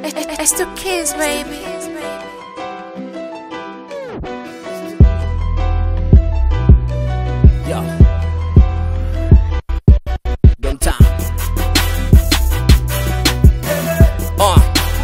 It's the kids, baby. Yo. Them time. Uh.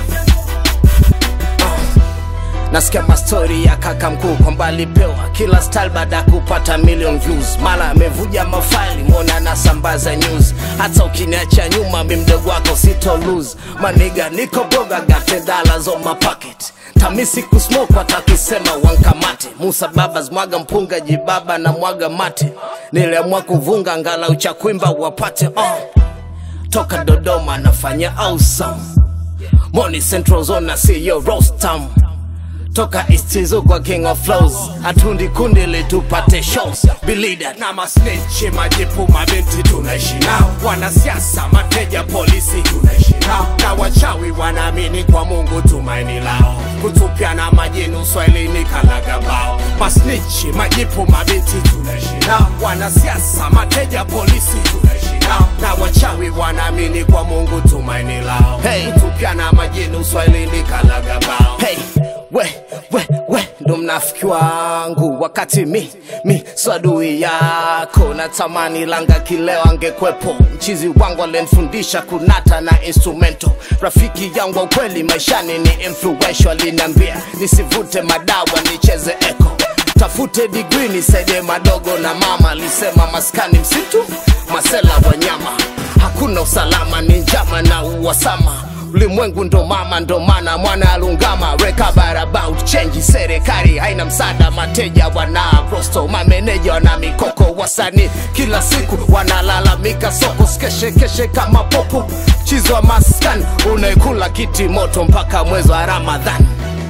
Uh. Nasikia mastori ya kaka mkuu kwamba alipewa kila style baada ya kupata million views, mara amevuja mafaili mwona anasambaza news. Hata ukiniacha nyuma, mi mdogo wako sito lose maniga, niko boga got dollars on my pocket tamisi kusmoke watakisema wankamate Musa babas mwaga mpunga jibaba na mwaga mate niliamua kuvunga ngala uchakwimba wapate uh. toka Dodoma nafanya awesome Money Central Zone na CEO Rostam toka Istizo kwa King of Flows hatundi kundi litupate shows bilida na masnechi majipu mabinti tunaishi nao wanasiasa mateja polisi tunaishi nao na wachawi wanaamini kwa mungu tumaini lao kutupia na majini uswahilini kalagabao masnichi majipu mabinti tunaishi nao wanasiasa mateja polisi tunaishi nao na wachawi wanaamini kwa mungu tumaini lao Hey. kutupia na majini uswahilini kalagabao hey, we we we ndo mnafiki wangu wakati mi mi swadui yako natamani langa kileo angekwepo mchizi wangu alenfundisha kunata na instrumento rafiki yangu wa ukweli maishani ni influential aliniambia nisivute madawa nicheze eko tafute digri nisaidie madogo na mama alisema maskani msitu masela wanyama hakuna usalama ni njama na uwasama ulimwengu ndo mama ndo mana mwana alungama rekabarabut chenji serikali haina msaada mateja wana rosto mameneja wana mikoko wasani kila siku wanalalamika soko skeshekeshe kama popo chizo wa maskani unaekula kiti moto mpaka mwezi wa ramadhani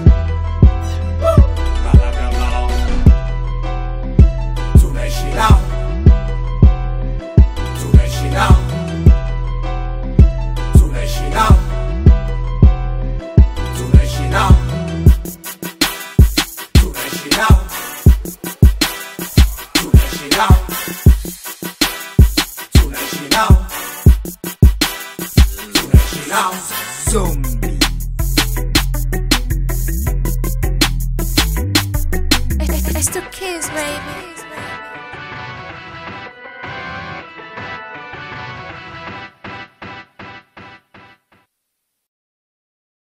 Kalagabao. tunaishi nao tunaishi nao tunaishi nao tunaishi nao tunaishi nao tunaishi nao tunaishi nao tunaishi nao zombie It's the kids, baby.